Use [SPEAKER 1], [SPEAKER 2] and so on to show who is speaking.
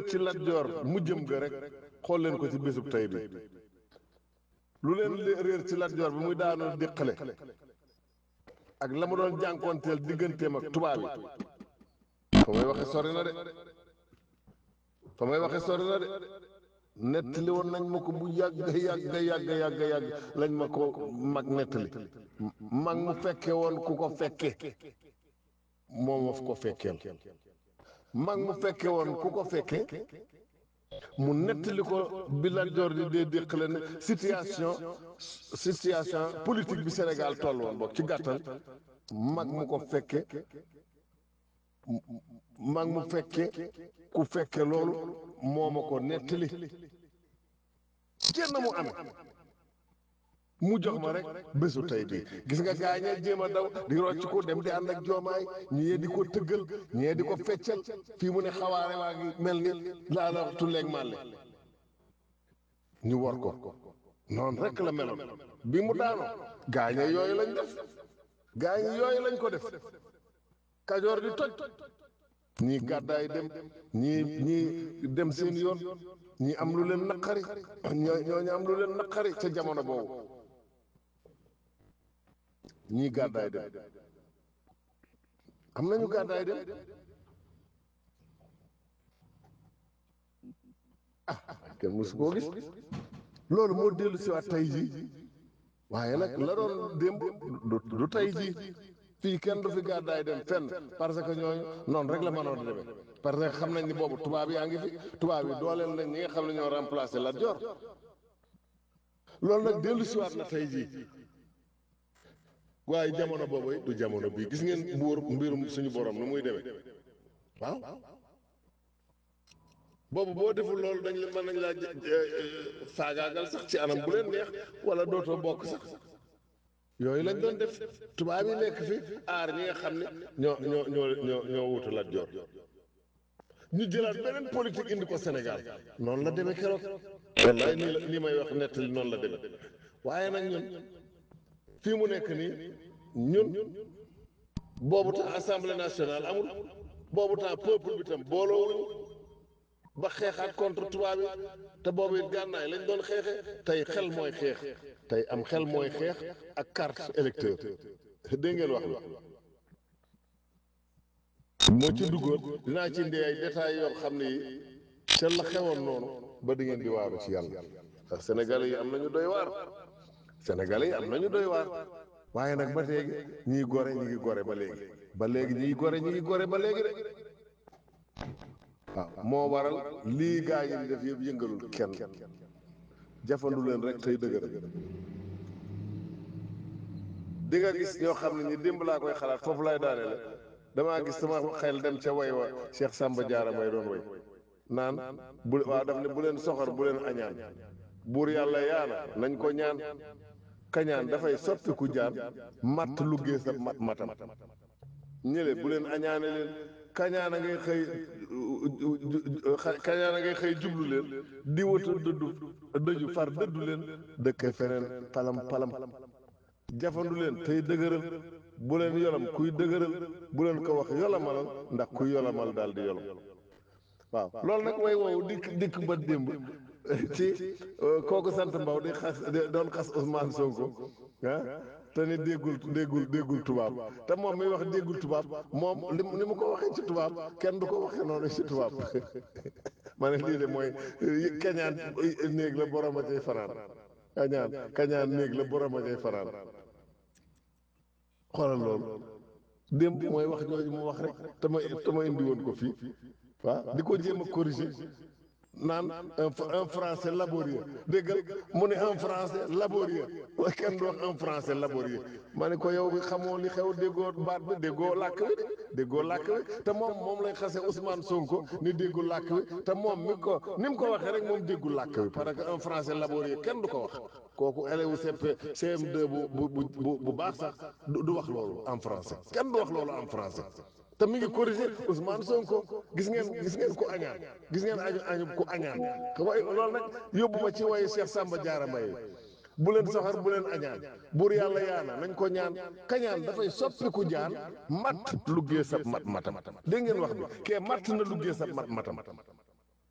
[SPEAKER 1] ci Lat Joor mu jëm ga rek xool leen ko ci bésub tey bi lu leen réer ci Lat Joor bi muy daanoo déqale ak la mu doon jànkoonteel digganteem ak tubaab yi fa may waxe sori na de fa may waxe sori na de nettali woon nañ ma ko bu yàgg yàgg yàgg yàgg yàgg lañ ma ko mag nettali mag mu fekke woon ku ko fekke moom of ko fekkeel mag mu fekke woon ku ko fekke mu nettali ko bi Lat Joor di dee déqale ne situation situation politique bi Sénégal toll woon boog ci gàttal mag mu ko fekke mag mu fekke ku fekke loolu moo ma ko nettali kenn mu amee mu jox ma rek bésu tey bii gis nga gaañee jéem a daw di rocc ko dem di ànd ak joomaay ñii di ko tëggal ñii di ko feccal fii mu ne xawaare waa ngi mel ni laa la tulleeg màlle ñu war ko noonu rek la meloon bi mu daanoo gaañee yooyu lañ def gaañe yooyu lañ ko def kajoor di toj ñii gàddaay dem ñii ñii dem seen yoon ñii am lu leen naqari ñoo ñooñu am lu leen naqari ca jamono boobu ñii gàddaay dem am nañu gàddaay dem ah kenn mësu koo gis loolu moo dellu si waat tey jii waaye nag la doon démb du du tey jii fii kenn du fi gàddaay dem fenn parce que ñooñu noonu rek la mënoon a demee parce que xam nañ ni boobu tubaab yaa ngi fi tubaab yi dooleel nañ ñi nga xam ne ñoo remplacé Lat Joor loolu nag dellu si waat na tey jii waaye jamono boobu du jamono bii gis ngeen buur mbirum suñu borom nu muy demee waaw boobu boo deful loolu dañ la mën nañ laa faagaagal sax ci anam bu leen neex wala dootoo bokk sax yooyu lañ doon def tubaab yi nekk fi aar ñi nga xam ne ñoo ñoo ñoo ñoo ñoo wutu Lat Joor ñu jëlaat beneen politique indi ko Sénégal noonu la demee keroog wallaay nii la nii may wax nettali noonu la demee waaye nag ñun fii mu nekk nii ñun boobu temps assemblée nationale amul boobu temps peuple bi tam booloowuñu ba xeexaat contre tubaab yi te boobu it gànnaay lañ doon xeexe tey xel mooy xeex tey am xel mooy xeex ak carte électeur dégg ngeen wax bi moo ci duggoon dinaa ci indi ay détails yoo xam ne yi te la xewoon noonu ba di ngeen di waaru ci yàlla ndax sénégalais yi am nañu doy waar sénégalais yi am nañu doy waar waaye nag ba léegi ñii gore ñi ngi gore ba léegi ba léegi ñii gore ñi ngi gore ba léegi de waaw moo waral lii gaa yi di def yëpp yëngalul kenn jafandu leen rek tey dëgër di nga gis ñoo xam ne ñi démb laa koy xalaat foofu lay daane la damaa gis sama xel dem ca way wa Cheikh Samba Diarra may doon way naan bu waaw daf ne bu leen soxor bu leen añaan buur yàlla yaana nañ ko ñaan kañaan dafay soppiku jaan matt luggee sa mat matam ñële bu leen añaane leen kañaan a ngay xëy kañaan a ngay xëy jublu leen di wata dëddu dëju far dëddu leen dëkke feneen palam palam jafandu leen tey dëgëral bu leen yolam kuy dëgëral bu leen ko wax yolamalal ndax kuy yolamal daal di yolam waaw loolu nag way woowu dikk dikk ba démb ci kooku sant mbaw di xas doon xas Ousmane Sonko ah te ni déggul déggul déggul tubaab te moom mi wax déggul tubaab moom li ni mu ko waxee ci tubaab kenn du ko waxee noonu ci tubaab ma ne lii de mooy kañaan néeg la borom a cay fanaan kañaan kañaan néeg la borom a cay fanaan xoolal loolu démb mooy wax jooju mu wax rek te ma te ma indi woon ko fii waaw di ko jéem a corriger naan un français laborieux déggal mu ne un français laborieux waaye kenn du wax un français laborieux ma ne ko yow bi xamoo li xew déggoo baat bi déggoo làkk wi de déggoo làkk wi te moom moom lay xase Ousmane Sonko ni déggul làkk wi te moom mi ko ni mu ko waxee rek moom déggul làkk wi parce que un français laborieux kenn du ko wax kooku élève CP CM2 bu bu bu bu baax sax du wax loolu en français kenn du wax loolu en français. te mi ngi corrigé Ousmane Sonko gis ngeen gis ngeen ku añaan gis ngeen añu añu ku añaan way loolu nag yóbbu ma ci wayu Cheikh Samba Diarra Mbaye bu leen soxar bu leen añaan buur yàlla yaana nañ ko ñaan kañaan dafay soppiku jaan matt luggee sa mat matam dégg ngeen wax bi kee matt na luggee sa mat matam